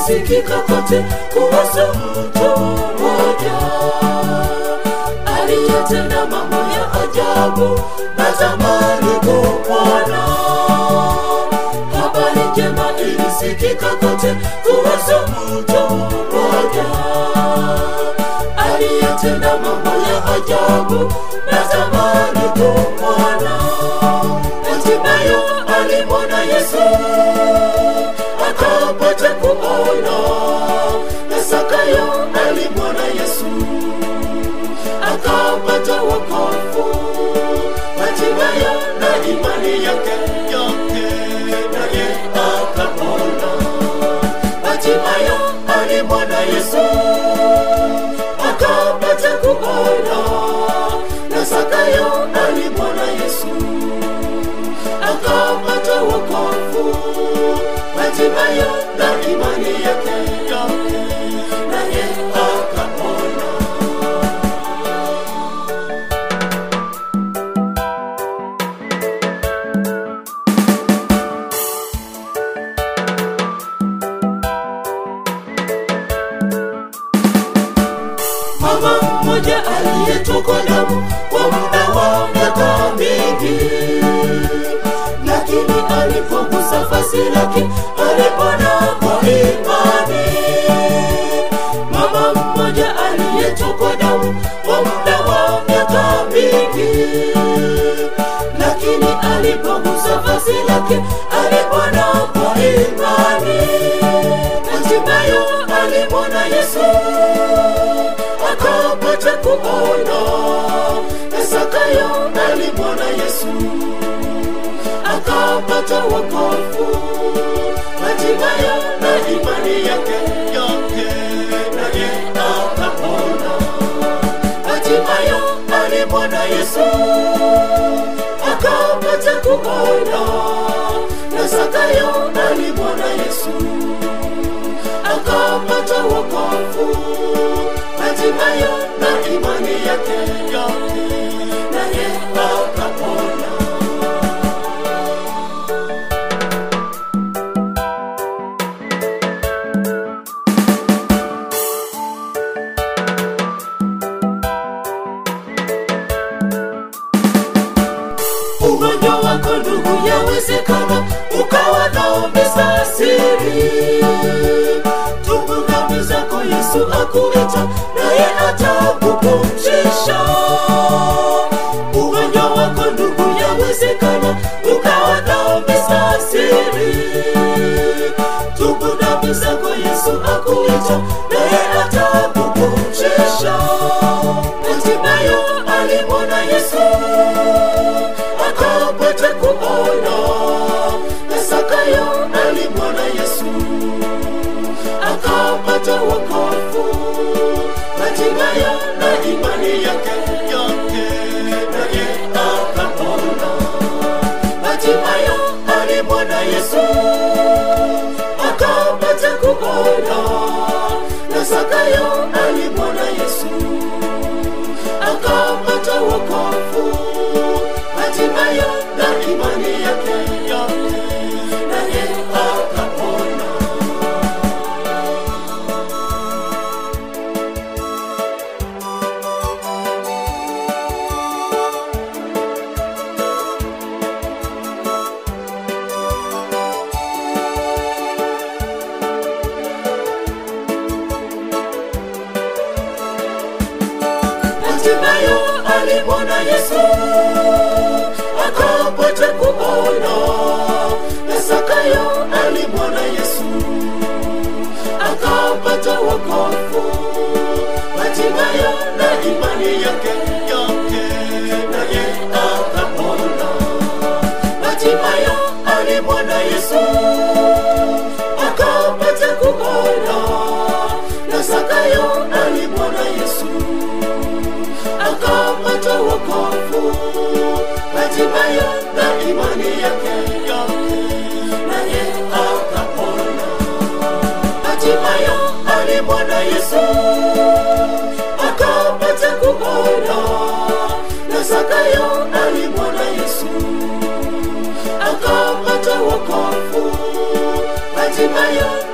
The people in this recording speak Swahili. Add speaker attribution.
Speaker 1: ilisikika kote kuhusu mtu mmoja aliyetenda mambo ya ajabu natamani kumwona habari njema ilisikika kote kuhusu mtu mmoja aliyetenda mambo ya ajabu natamani kumwona hatimaye alimwona yesu akapata kuona na sakayo alimwona yesu akapata wokovu hatimaye na imani yake yote naye akapona hatimaye alimwona yesu akapata kuona na sakayo alimwona yesu akapata wokovu hatimaye na imani yake yote naye akapona mama mmoja aliyetokwa damu kwa muda wa miaka mingi lakini alipogusa fasi lake alipona kwa imani mama mmoja aliyetokwa damu kwa muda wa miaka mingi lakini alipogusa fasi lake alipona kwa imani hatimaye alimwona yesu akapata kuona na sakayo alimwona yesu akapata wokovu hatimaye na imani yake yote naye akapona hatimaye alimwona yesu akapata kuona na sakayo alimwona yesu akapata wokovu hatimaye na imani yake yote naye akapona ugonjwa wako ndugu yawezekana ukawa naombeza siri tubu dhambi zako yesu akuita naye atakupumzisha ugonjwa wako ndugu yawezekana ukawa naombeza siri tubu dhambi zako yesu akuita naye atakupumzisha hatimaye alimwona yesu akapata kuona na sakayo alimwona yesu akapata wokovu hatimaye na imani yake yote naye akapona hatimaye alimwona yesu akapata kuona na sakayo alimwona yesu akapata wokovu hatimaye na imani yake yote naye akapona hatimaye alimwona yesu akapata kuona na sakayo alimwona yesu akapata wokovu hatimaye na imani yake yote naye akapona hatimaye alimwona yesu akapata kuona na sakayo alimwona yesu akapata wokovu hatimaye na imani yake yote naye akapona hatimaye alimwona yesu akapata kuona na sakayo alimwona yesu akapata wokovu hatimaye